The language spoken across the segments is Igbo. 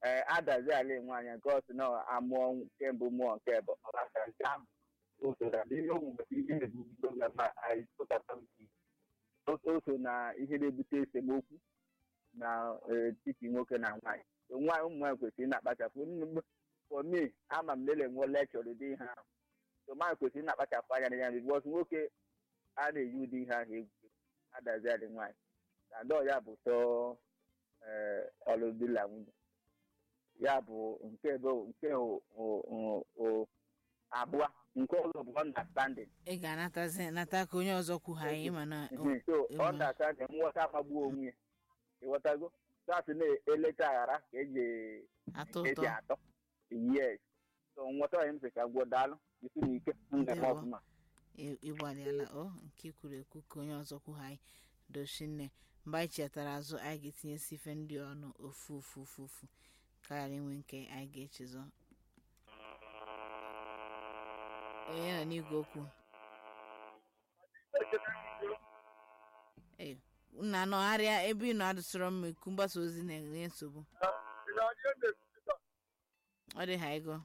ee adazi ala nwaanyị nke ọsị na amụọ nke mbụ mụọ nke bụ ọlaka nke ahụ o so na ihe omume ihe na-ebubido na ma anyị pụtata nke o so na ihe na-ebute esemokwu na etiti nwoke na nwaanyị nwaanyị ụmụ nwaanyị kwesịrị na-akpachapụ for me ama m lele nwe lekchọr ụdị ihe ahụ so nwaanyị kwesịrị na-akpachapụ anya na ya bikọs nwoke a na-eyi ụdị ihe ahụ egwu adazi adị nwaanyị na dọọ ya bụ sọ ọlụdị na nwunye ya bụ nke bụ nke abụọ nke ọzọ bụ understanding ị ga-anatazi nata ka onye ọzọ kwugha anyị mana so understanding nghọta amagbuo onwe ya ịghọtago sasị na-elecha aghara ka eji atọ eji ụtọ atọ yes so nghọta onye m sị ka gwuo daalụ isi n'ike ngeme Ndewo. ọfụma ị- ịgbalịala o nke i kwuru ekwu ka onye ọzọ kwugha anyị dochinne mgbe anyị chetara azụ anyị ga-etinyesi ife ndị ọnụ ofu ofu ofu ofu ka ghara inwe nke anyị ga-echezọ onye nọ n'igwe okwu ee nna nọgharịa ebe ị nọ adụsịrọ mma ikwu mgbasa ozi na-enye nsogbu ọ dị ha ego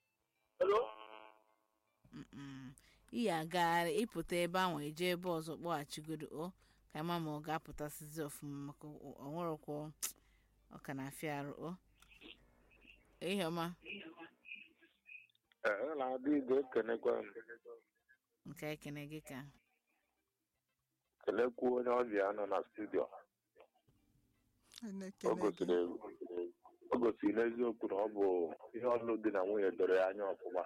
Mm-mm. iyi agagharị ịpụta ebe ahụ eje ebe ọzọ kpọghachigodo o ka ma ma ọ ga-apụtasịzi ọfụma maka o- o nwerekwa ọ ka na-afịa arụ o ihe ọma Ee, na-adị igwe ekenekwa m nke ekene gị ka kelekwa onye ọbịa nọ na studio o gosiri o gosiri n'eziokwu na ọ bụ ihe ọlụ dị na nwunye doro ya anya ọfụma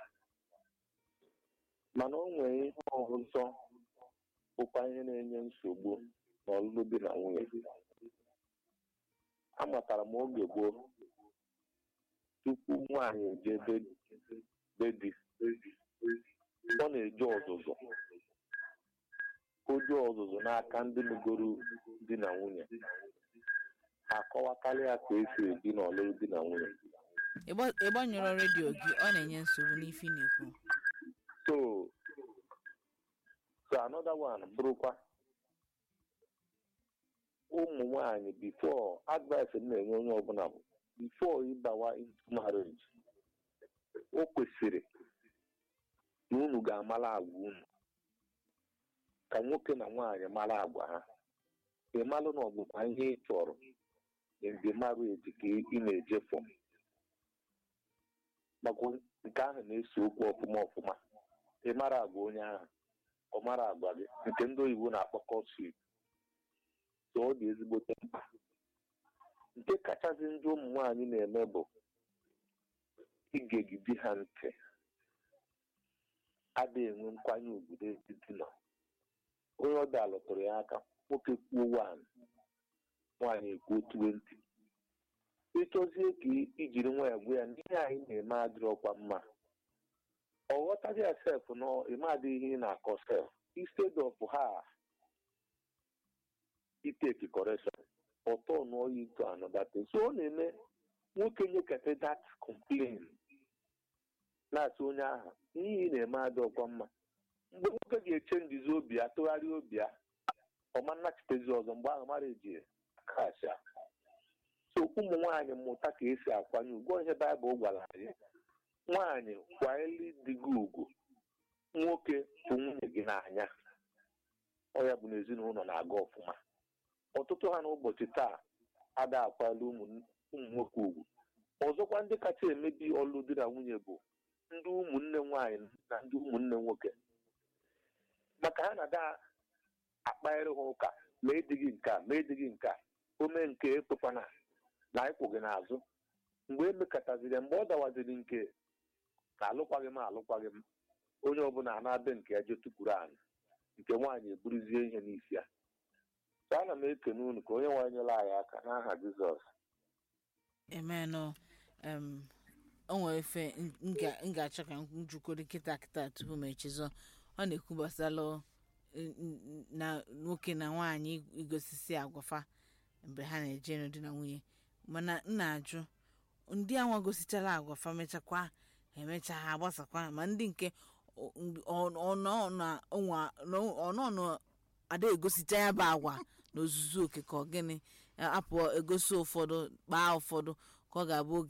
mana o nwere ihe ọzọ bụkwa ihe na-enye nsogbu n'ọlụlụ dị na nwunye amatara m oge gboo tupu nwaanyị eje be- be di ọ na-eje ọzụzụ oju ọzụzụ n'aka ndị lụgoro di na nwunye akọwakarị ya ka esi ebi n'ọlụlụ di na nwunye Ịgba- ịgbanyụrụ redio gị ọ na-enye nsogbu n'ife ị na-ekwu so so another one bụrụkwa ụmụ nwanyị before advice m na-enye onye ọbụla bụ before ịbawa into marriage o kwesịrị na unu ga-amara agwa unu ka nwoke na nwaanyị mara agwa ha ị malụ na ọ bụkwa ihe ị chọrọ in the marriage ka ị na-eje for maka nke ahụ na-ese okwu ọfụma ọfụma ị mara agwa onye ahụ ọ mara agwa gị nke ndị oyibo na-akpọ kọsip so ọ dị ezigbote mkpa nke kachasị ndị ụmụ nwaanyị na-eme bụ igegide ha ntị adịghị enwe nkwanye ugwu n'etiti nọ onye ọ bịa lụtụrụ ya aka nwoke kwuo wan nwaanyị ekwuo twenti ịchọzie ka ijiri nwa ya gwa ya n'ihe anyị na-eme adịrọkwa mma ọ ghọtaghị ya sef nọ ịmadị ihe ị na-akọ sef instead of ha iteki correction ọtọ nụọ ya into another thing so ọ na-eme nwoke nyekata that complain na-asị onye ahụ ihe ị na-eme adịọkwa mma mgbe nwoke ga-eche ndizi obi ya tụgharịa obi ya ọma nnachitezi ọzọ mgbe ahụ mara eji kasha so ụmụ nwaanyị mmụta ka esi akwanye ugwu ihe baịbụl gwara anyị nwaanyị kwanyeli dị gị ugwu nwoke bụ nwunye gị n'anya ọ ya bụ na ezinụlọ na-aga ọfụma ọtụtụ ha n'ụbọchị taa ada akwala ụmụ ụmụ nwoke ugwu ọzọkwa ndị kacha emebi ọlụ di na nwunye bụ ndị ụmụnne nwaanyị na ndị ụmụnne nwoke maka ha na-ada akpagharị ha ụka ma edighị nke a ma edighị nke a ome nke ekwekwana na ịkwụ gị n'azụ mgbe emekọtaziri mgbe ọ dawaziri nke na alụkwaghị m alụkwaghị m onye ọbụla na-abịa nke ya je tụpụrụ anyị nke nwaanyị eburuzie ihe n'isi ya so ana m ekene unu ka onye nwaanyị nyere anyị aka n'aha Jizọs emenụ em o nwere efe m ga- m ga-achọ ka m jukọrọ kịta kịta tupu m echezọ ọ na-ekwu gbasara n- n- na nwoke na nwaanyị igosisi agwafa mgbe ha na-eje n'ụdị na nwunye mana m na-ajụ ndị anwa gosichara agwafa mechakwa emecha ha agbasakwa ma ndị nke ọnọnụ ada egosicha ya bụ agwa n'ozuzu oke ka ọ gịnị apụ egosi ụfọdụ kpaa ụfọdụ ka ọ ga-abụ oge